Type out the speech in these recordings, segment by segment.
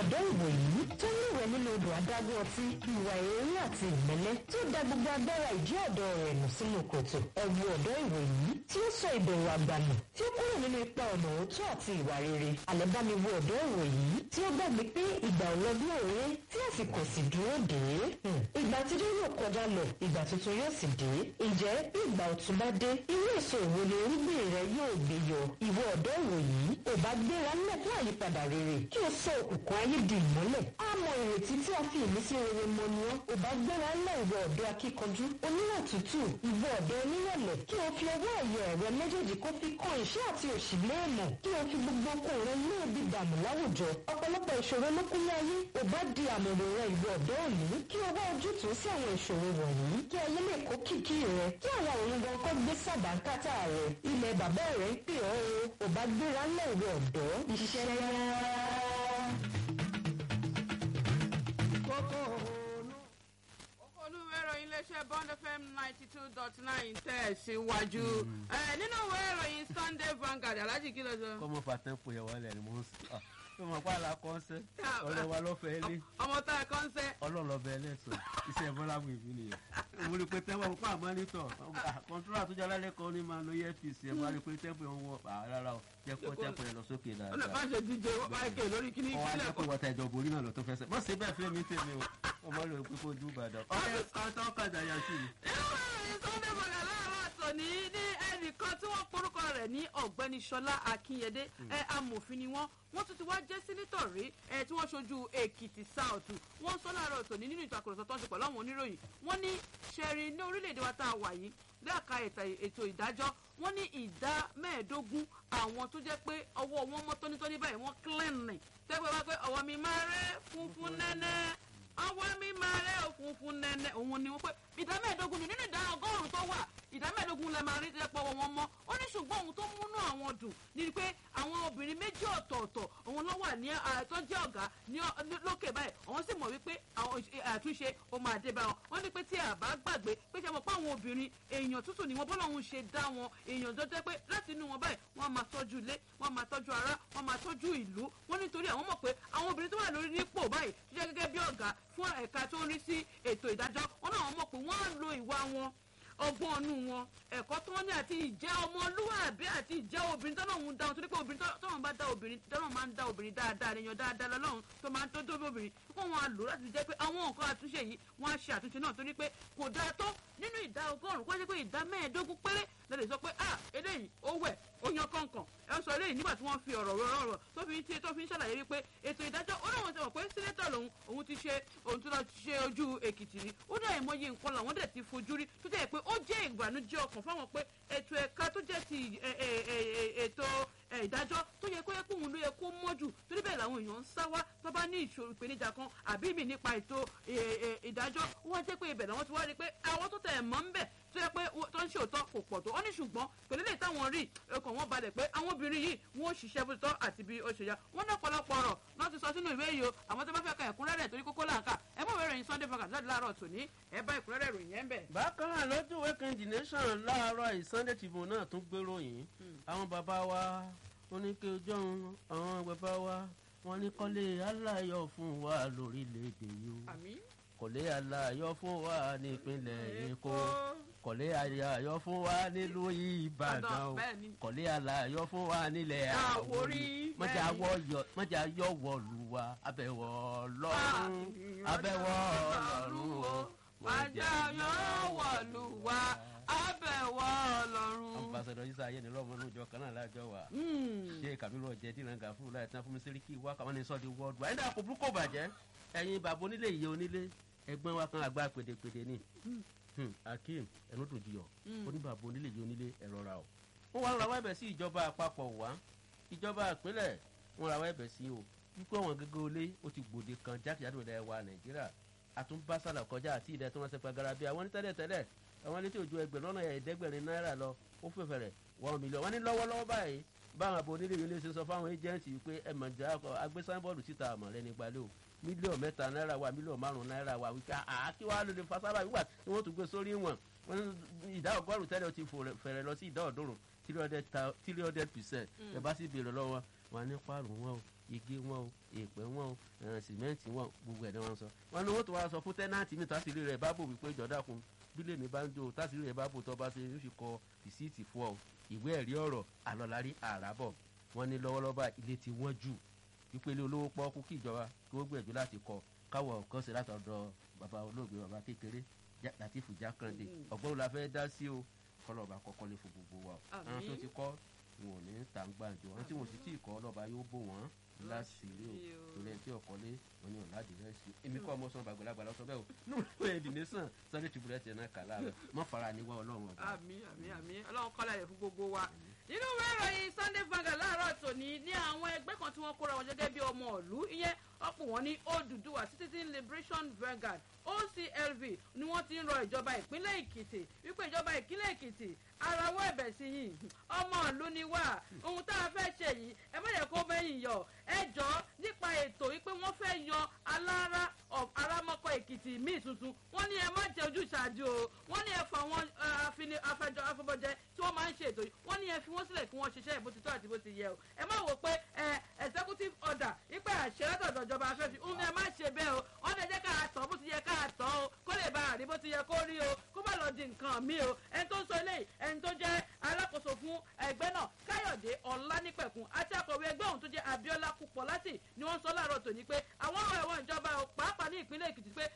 ọ̀dọ́ ìwòyí tó níwẹ̀ nínú odò adágún ọtí ìwà ìrírí àti ìmẹ́lẹ́ tó da gbogbo agbára ìjí ọ̀dọ́ rẹ̀ nù sínú kòtò ẹ̀wù ọ̀dọ́ ìwòyí tí ó sọ ìbẹ̀rù àgbànù tí ó kúrò nínú ipa ọ̀nà òótọ́ àti ìwà rere àlẹ́bámiwo ọ̀dọ́ ìwòyí tí ó gbàgbé pé ìgbà ò lọ bí òré tí àsìkò sì dúró dé ìgbà àtijọ́ yóò kọjá lọ ìgbà tuntun yóò sì dé ǹjẹ́ bí ìgbà ọ̀tun bá dé irú èso òwò ni irúgbìn rẹ yóò gbé yọ ìwọ ọ̀dọ́ ìwòyí ò bá gbéra ńlẹ̀ fún àyípadà rere kí o sọ òkùnkùn ayé di ìmọ́lẹ̀ á mọ ìrètí tí a fi ìmísí rere mọ ni ọ́ ò bá gbéra ńlẹ̀ ìwọ ọ̀dọ́ akíkanjú oníwà tútù ìwọ ọ̀dọ́ onírẹ̀lẹ̀ kí o fi ọwọ́ ẹ̀yẹ rẹ méjèèjì kó fi kan ìṣẹ́ àti òṣì léèmọ̀ kí o fi gbogbo okun rẹ ní ibi dànù láwùjọ ọ̀pọ̀lọpọ̀ ìṣòro ló kún ní ayé ò bá di àmọ̀rò rẹ ìwọ ọ̀dọ́ òní kí o wá ojútùú sí àwọn ìṣòro wọ̀nyí kí ayé lè kó kìkì rẹ kí àwọn òun gan kó gbé sàdánkátà rẹ ilẹ̀ bàbá rẹ ń pè ọ́ o ò bá gbéra ńlẹ̀ ìwọ ọ̀dọ́ iṣẹ́ olúwẹ̀rọ iléeṣẹ́ bond fm ninety two dot nine tẹ̀ síwájú nínú ìwé ìròyìn sunday vanguard alhaji kí ló sọ. kọ́mọ fàtẹ́ǹpù yẹn wọlé ni mo ń sọ ọ mọ̀ pé àlà kọ́ńsẹ́ ọ̀rẹ́ wa lọ́fẹ̀ẹ́ lé ọmọ tá a kọ́ ń sẹ́. ọlọ́lọ́bẹ ẹlẹ́sọ̀ iṣẹ́ bọ́lá mú ìbí nìyẹn mo rí pé tẹ́wọ́ pa àmọ́nítọ̀ kọ́ńtúrà tó jẹ́ alẹ́ kan ní máa lo earpiece ẹ̀ máa rí pé tẹ́pù ẹ̀ ń wọ rárá o jẹ́ kó tẹ́pù ẹ̀ lọ sókè ọ̀nà dáadáa bá ṣe díje michael lórí kíní ọwọ́ ìpínlẹ̀ ajẹ́ kó wọ́ta ìjọba orí náà lọ tó fẹsẹ̀ bọ́ sí bẹ́ẹ̀ fẹ́ mi tèmi o ọmọ rẹ̀ pé kó dùn ìbàdàn ọ̀rẹ́ ọ̀tọ̀ ọ̀kadà yà sí mi. nínú ìròyìn sunday vanguard láàárọ̀ àtòní ní ẹnìkan tí wọ́n porúkọ rẹ̀ ní ọ̀gbẹ́ni ṣọlá akínyẹdé ẹ amòfin ni wọ́n wọ́n tún ti wá jẹ́ sínítọ̀ rí ẹ tí wọ́n ṣojú èkìtì south wọ́n sọ láàárọ̀ tòní nínú ìtàkùrọ̀sọ tó ń ṣe pẹ̀lú àwọn oníròyìn wọ́n ní ṣẹ́rí ní orílẹ̀-èdè wa tá a wà yìí lẹ́ẹ̀ka ètò ìdájọ́ wọ́n ní ìdá mẹ́ẹ̀ẹ́dógún àwọn tó jẹ́ pé ọwọ́ wọn mọ́ tónítóní báyìí wọ́n clean tẹ́gbẹ́ wá pé ọwọ́ mi máa rẹ́ funfun nẹ́nẹ́ ọwọ́ mi máa rẹ́ funfun nẹ́nẹ́ òun ni wọ́n pé ìdá mẹ́ẹ̀ẹ́dógún ni nínú ìdá ọgọ́rùn-ún tó wà ìdá mẹ́ẹ̀ẹ́dógún lẹ máa rí tẹ́pọ̀ wọn mọ́ ó ní ṣùgbọ́n ohun tó múnú àwọn dùn ni pé àwọn obìnrin méjì ọ̀tọ̀ọ̀tọ̀ òun ló wà ní àtọ́jẹ́ ọ̀gá ní lókè báyìí àwọn sì mọ̀ wípé àwọn àtúnṣe ó máa dé bá wọn wọ́n ní pé tí a bá gbàgbé pé ṣe mọ̀ pé àwọn obìnrin èèyàn tútù ni wọ́n bọ́lá òun ṣe dá wọn èèyàn tó jẹ́ pé láti inú wọn báyìí wọ́n máa tọ́jú ilé wọ́n máa tọ́jú ara wọ́n máa tọ́jú ìlú wọ́n nítorí àwọn mọ̀ pé àwọn obìnrin tó wà lórí nípò báyìí tó jẹ́ gẹ́gẹ́ bí ọ̀gá fún ẹ̀ka tó ń rí sí ètò ìdájọ́ wọn náà mọ̀ pé wọ́n á lo ìwà wọn ọgbọ́n ọ̀nù wọn ẹ̀kọ́ tó wọ́n ní àti ìjẹ́ ọmọlúwàbí àti ìjẹ́ obìnrin tọ́lọ́hún dáhùn torí pé obìnrin tọ́lọ́hún bá dá obìnrin tọ́lọ́hún máa ń dá obìnrin dáadáa èèyàn dáadáa lọ́lọ́hún tó máa ń tó dóbi obìnrin kó wọn á lò láti jẹ́ pé àwọn nǹkan àtúnṣe yìí wọ́n á ṣe àtúnṣe náà torí pé kò dáa tó nínú ìdá ọgọ́rùn-ún kó jẹ́ pé ìdá mẹ́ẹ̀ẹ́dógún péré lẹ́lẹ̀ sọ pé ah eléyìí ó wẹ̀ ó yan kọ̀ọ̀kan ẹ sọ eléyìí nígbà tí wọ́n fi ọ̀rọ̀ rọrọ̀ tó fi ń tiẹ̀ tó fi ń ṣàlàyé wípé ètò ìdájọ́ ó náà wọ́n ti mọ̀ pé sínétọ̀ lòun òun ti ṣe òun ti lọ ṣe ojú èkìtì rí ó dẹ̀ ìmọ̀ye nǹkan làwọn dẹ̀ ti fojú rí tó jẹ́ pé ó jẹ́ ìgbànújẹ́ ọkàn fáwọn pé ètò ẹ̀ka tó jẹ́ ti ètò ìdájọ́ tó yẹ kó yẹ kó òun ló yẹ kó mọ́jù torí bẹ́ẹ̀ làwọn èèyàn ń sá wá tó bá ní ìṣòro ìpèníjà kan àbí mi nípa ètò ìdájọ́ wọ́n jẹ́ pé ibẹ̀ làwọn ti wá rí pé àwọn tó tẹ̀ mọ́ ń bẹ̀ tó yẹ pé tó ń ṣe òótọ́ kò pọ̀ tó ó ní ṣùgbọ́n pẹ̀lú lè táwọn rí ọkàn wọn balẹ̀ pé àwọn obìnrin yìí wọ́n ṣiṣẹ́ bó ti tọ́ àti bí ó ṣe yá wọ́n ní ọ̀pọ̀lọpọ̀ ọ̀rọ̀ náà ti sọ sínú ìwé yìí o àwọn tó bá fẹ́ ka ẹ̀kúnrẹ́rẹ́ torí kókó láǹkà ẹ mọ̀ wẹ́rẹ̀ yín sunday fagà jáde láàárọ̀ tòní ẹ bá ẹ̀kúnrẹ́rẹ́ ròyìn ẹ̀ ń bẹ̀. bákan náà lójú ìwé kejì nation láàárọ̀ ìsunday tribune náà tún gbé ròyìn àwọn bàbá wa oníke ojú ọ̀hún àwọn bàbá wa wọn ní kọ́lé aláyọ̀ fún wa lórílẹ̀‐èdè yìí o àmín kọ́lé aláyọ̀ fún wa nípínlẹ̀ èkó kọ́lé aláyọ̀ fún wa nílùú ìbàdàn o bẹ́ẹ̀ ni. kọ́lé aláyọ̀ fún wa nílẹ̀ Àwórì, mọ̀jà bẹ́ẹ̀ ni. mọ̀jà yọ̀ wọ̀lú wa abẹ́wọ̀ lọ́rùn abẹ́wọ̀ lọ́rùn o wájà yóò wọ̀lú wa abẹ́wọ̀ ọlọ́run. ambassadọ isa ayẹni lọmọ inú ìjọ kan náà lájọ wa ṣé kàbírù ọjẹ tí ìrànga fún láì tán fún mi síríkì wá kàwọn ní sọdí wọọdù àyìnbá kò burúkú bàjẹ́ ẹ̀yin bàbá onílé ìyẹ onílé ẹ̀gbọ́n wa kan àgbà pèdèpèdè ni Hmm, akeem ẹnu tó jiyọ oníbàbá onílé ìyẹ onílé ẹ̀rọ ra o. wọ́n wá ń rawọ́ ẹ̀bẹ̀ sí ìjọba àpapọ̀ wá ìjọba ìpínlẹ̀ wọ́n rawọ́ ẹ̀bẹ̀ sí o wípé àwọn gẹ́gẹ́ olé ó ti gbòde kan jákèjádò ilẹ̀ wa nàìjíríà àtúnbásálà kọjá àti ìdẹ tó wọn ṣe pagara bí àwọn ní tẹ́lẹ̀ tẹ́lẹ̀ àwọn létí òjò ẹgbẹ̀rún lọ́nà ẹ̀ẹ́dẹ́gbẹ̀rin náírà lọ ó fẹ́ fẹ̀rẹ̀ one million wọ́n ní lọ́wọ́lọ́wọ́ báyìí báwọn àbò onílé ilé ṣe sọ fáwọn ẹjẹǹtì wípé ẹ mọ̀ jẹ́ agbé sáńbọ̀dù síta àmọ̀ rẹ nípa lé o mílíọ̀nù mẹ́ta náírà wa mílíọ̀nù márùn-ún náírà wa wípé àákí wa ló lè fa sábà wíwà tí wọ́n tún gbé sórí wọn wọ́n ní ìdá ọgọ́rùn-ún tẹ́lẹ̀ ó ti fẹ̀rẹ̀ lọ sí ìdá ọ̀dọ́rùn three hundred percent ẹ bá sì béèrè lọ́wọ́ wọn ní pààrọ̀ wọn o igi wọn o èèpẹ̀ wọn o ẹ̀ràn sìmẹ́ǹtì wọn gbogbo ẹ̀ ni wọ́n sọ wọn ni wọ́n tó wá sọ fún tẹ́nàntì mi tásìrí rẹ̀ bá bò wípé jọ̀dá kun bílẹ̀ mi bá ń jó tásìrí rẹ̀ bá bò tó bá ṣe yóò fi kọ rìsíìtì fún ọ ìwé ẹ̀rí ọ̀rọ̀ àlọ́lárí àràbọ̀ wọn ní lọ́wọ́lọ́wọ́ ilé ti wọ́n jù ìpele olówó pọ́ọ́kú kí ìjọba kí wọ́n gbìyànjú láti kọ káwọ̀ kan sí látọ̀dọ̀ bàbá olóògbé bàbá kékeré látìfù jákàndé ọ̀gbọ́n la fẹ́ dá sí o kọlọ́ọ̀bà kọ́kọ́ lé fún gbogbo wa o àwọn tó ti kọ́ wọn ò ní ta ń gbàǹjo àwọn tí wọn sì tí ì kọ́ ọlọ́ba yóò bò wọ́n láṣìírí o torí ẹni tí ọ̀kọ́lé wọn ni ọ̀làdì rẹ̀ sí èmi kọ́ ọmọ sọ bàgbàlagbà lọ́sọ bẹ́ẹ̀ o nínú ìwé ìdìní sàn sunday tribune tiẹ̀ náà kà láàárọ̀ mọ́ fara níwá ọlọ́run ọba. àmì àmì àmì ọlọ́run kọ́lá rẹ̀ fún gbogbo wa nínú ìwé ìròyìn sunday vanguard láàárọ̀ tòní ní àwọn ẹgbẹ́ kan tí wọ́n kóra wọn gẹ́gẹ́ bí ọmọ ìlú ìyẹn ọ̀pọ̀ wọn ní Odùduwà citizen liberation vanguard oclv ni wọ́n ti ń rọ ìjọba ìpínlẹ̀ èkìtì wípé ìjọba ìpínlẹ̀ èkìtì arawọ́ ẹ̀bẹ̀ sí yìí ọmọ ìlú ni wá ohun tá a fẹ́ ṣe yìí ẹ má yẹ kó mẹ́yìn yọ ẹ jọ nípa ètò wípé wọ́n fẹ́ yan alára arámọ́kọ èkìtì míì tuntun wọ́n ní ẹ má jẹ ojúṣàájú o wọ́n ní ẹ fọ àwọn afẹjọ afọbọjẹ tí wọ́n máa ń ṣe ètò yìí wọ́n ní ẹ fi wọ́n sílẹ̀ kí wọ́n ṣiṣẹ́ bó ti tọ́ àti bó ti yẹ o ẹ má wò pé ẹ executive order wípé àṣẹ látọ̀dọ̀ ìjọba afẹ́fẹ́ ń ẹ má ṣe bẹ́ẹ̀ o wọ́n lè jẹ́ ká tọ́ bó ti yẹ ká tọ́ o kó lè bá àrí bó ti yẹ kó rí o kó má lọ di nǹkan mi o ẹni tó ń sọ eléyìí ẹni tó jẹ́ alákòóso fún ẹgbẹ́ náà káyọ̀dé ọ̀lànípẹ̀kun àti akọ̀wé ẹgbẹ́ ọ̀hún tó jẹ́ abiola kúpọ̀láti ni wọ́n sọ láàárọ̀ tòní pé àwọn ọ̀rọ̀ ẹ̀wọ̀n ìjọba pàápàá ní ìpínlẹ̀ èkìtì pé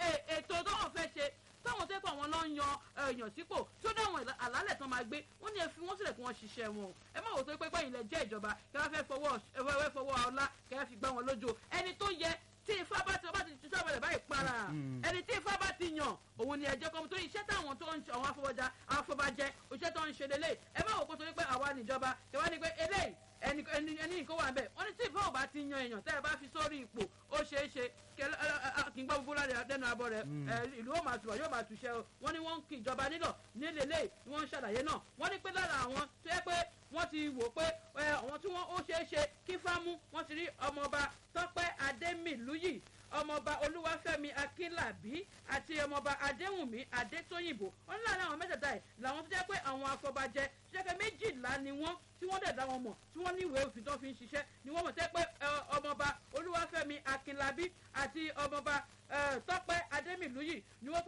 ètò tó wọ́n fẹ́ ṣe táwọn tó kọ̀ wọn lọ ń yan èèyàn sípò tó dáwọn àlálẹ̀ tán máa gbé wọ́n ní ẹ fi wọ́n sílẹ̀ kí wọ́n ṣiṣẹ́ wọn o ẹ má wò tó pé pẹ́yìn lẹ jẹ́ ìjọba kí wọ́n fẹ́ fọwọ́ fọwọ́ ọlá kí wọ́n fi gbá wọn lójú ẹni tó yẹ tí ifá bá ti ọba ti ṣiṣẹ́ ọ̀bẹ̀rẹ̀ báyìí para ẹni tí ifá bá ti yàn òun ni ẹ̀jẹ̀ kan tó iṣẹ́ táwọn tó ń ṣe àwọn afọwọ́jà afọbajẹ iṣẹ́ tó ń ṣe lélẹ̀ ẹ má wò kó torí pé àwa níjọba kí wọ́n ní pé eléyìí ẹni ẹni ẹni nǹkan wà bẹ́ẹ̀ wọ́n ní tí ìfẹ́ ò bá ti yan èèyàn tẹ́ ẹ bá fi sórí ipò ó ṣeé ṣe kí n gbọ́ gbogbo lára lẹ́nu abọ́ rẹ̀ ìlú ó máa tùbọ̀ yóò máa tùṣẹ́ o wọ́n ní wọ́n ń kí ìjọba nílọ̀ nílé lé ni wọ́n ń ṣàlàyé náà wọ́n ní pé lára àwọn tó yẹ pé wọ́n ti wò pé àwọn tí wọ́n ó ṣeé ṣe kí fámú wọ́n ti rí ọmọọba tọ́pẹ́ adémìlúyì ọmọọba olúwàfẹ́mi akínlàbí àti ọmọọba adéwùnmí adétóyìnbó wọn ní láàrin àwọn mẹ́tẹ̀ẹ̀ta ẹ̀ làwọn tó jẹ́ pé àwọn afọbajẹ ṣẹ́kẹ́ méjìlá ni wọ́n tí wọ́n dẹ̀ dá wọn mọ̀ tí wọ́n ní ìwé òfin tó fi ń ṣiṣẹ́ ni wọ́n mọ̀ tẹ́ pé ọmọọba olúwàfẹ́mi akínlàbí àti ọmọọba tọ́pẹ́ adémìlúyì ni wọ́n